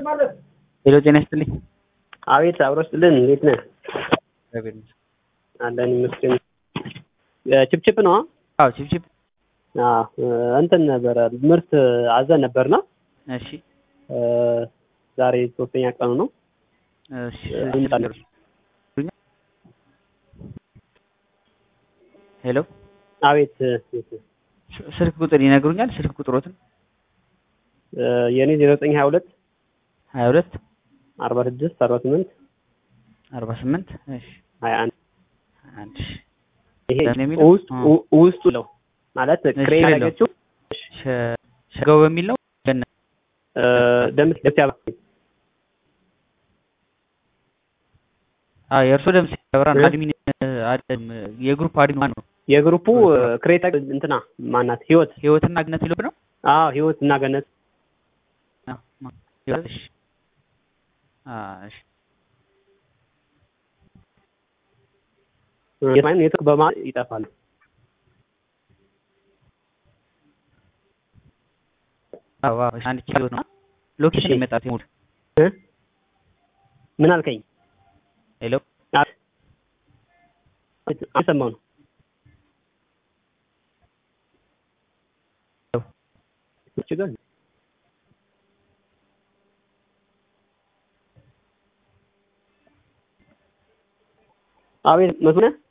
ሄሎ ጤና ይስጥልኝ። አቤት አብሮ ስጥልን። እንዴት ነህ? እግዚአብሔር ይመስገን። አለን ይመስገን። ችፕችፕ ነው? አዎ ቺፕቺፕ። አዎ እንትን ነበረ ምርት አዘን ነበርና እሺ ዛሬ ሶስተኛ ቀኑ ነው። እሺ እንጣለን። ሄሎ አቤት ስልክ ቁጥር ይነግሩኛል? ስልክ ቁጥሮትን የእኔ ዜሮ ዘጠኝ ሀያ ሁለት ሀያ ሁለት አርባ ስድስት አርባ ስምንት አርባ ስምንት እሺ ሀያ አንድ አንድ ይሄ ለምን የሚለው? ውስጥ አዎ። ውስጡ ነው ማለት እሺ፣ ክሬም የለው። ያደረገችው ሸ- ሸጋው በሚል ነው ገነ ደምስ ደምስ ያባ አዎ የእርሶ ደምስ ያበራ ነው። እ? አድሚን አድም የግሩፕ አድሚን ማን ነው? የግሩፑ ክሬታ እንትና ማናት ህይወት ህይወትና ግነት ይልብ ነው። አዎ ህይወት እና ገነት አዎ፣ ማ- ህይወት፣ እሺ አዎ፣ እሺ የማይን ኔትወርክ በማ ይጠፋል። አዎ፣ አዎ፣ እሺ አንድ ኪሎ ነው። ሎኬሽን እሺ። ይመጣል ሙሉ እ? ምን አልከኝ? ሄሎ አልሰማው ነው ችግር አቤት መስሎህ